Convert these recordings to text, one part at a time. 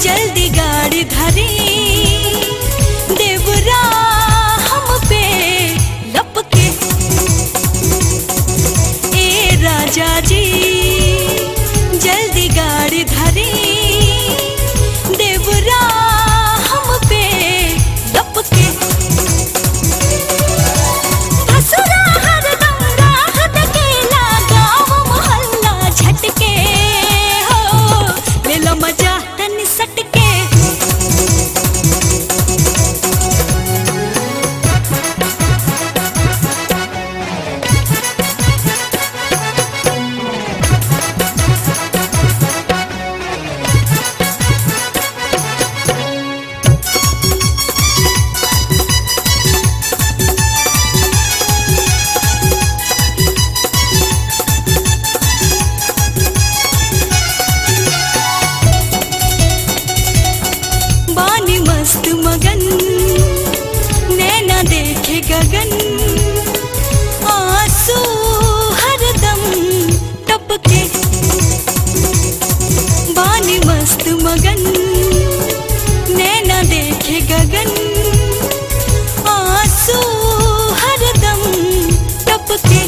जल्दी गाड़ी धरी देवरा हम पे लपके ए राजा जी जल्दी गाड़ी धरी देवरा हम पे लपके भसुरा हरदम राह देखेला गाँव मोहल्ला झटके हो ले लो मजा तनी सटके बानी मस्त मगन नैना देखे गगन आंसू हरदम टपके बानी मस्त मगन नैना देखे गगन आंसू हरदम टपके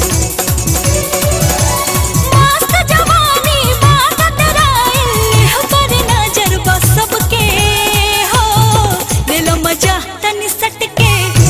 मस्त जवानी बात राइल पर नजर बस सबके हो ले लो मजा तनी सटके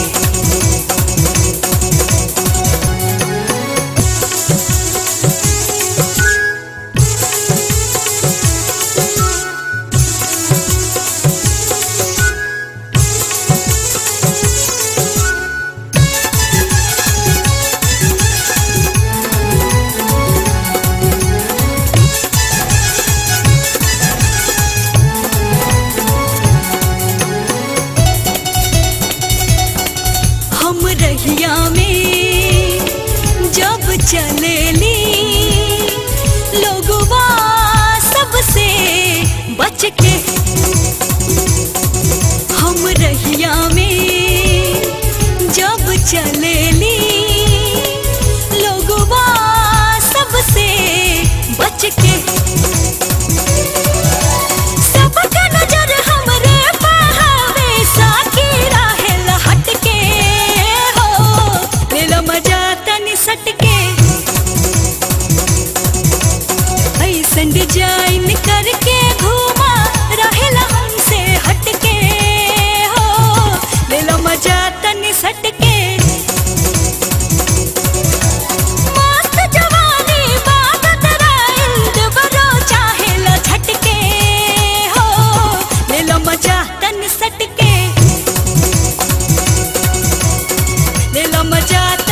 हम रहिया में जब चलेली लोगवा सबसे बच के हम रहिया में जब चलेली लोगवा सबसे बच के सबका नजर हमरे पहावे साकी राहेल हटके हो ले लो मजा तनी सटके ऐसन डिजाइन करके घूमा रहेला हमसे हटके हो ले लो मजा तनी सटके मस्त जवानी बात राइल देवरो चाहेला झटके हो ले लो मजा तन सटके ले लो मजा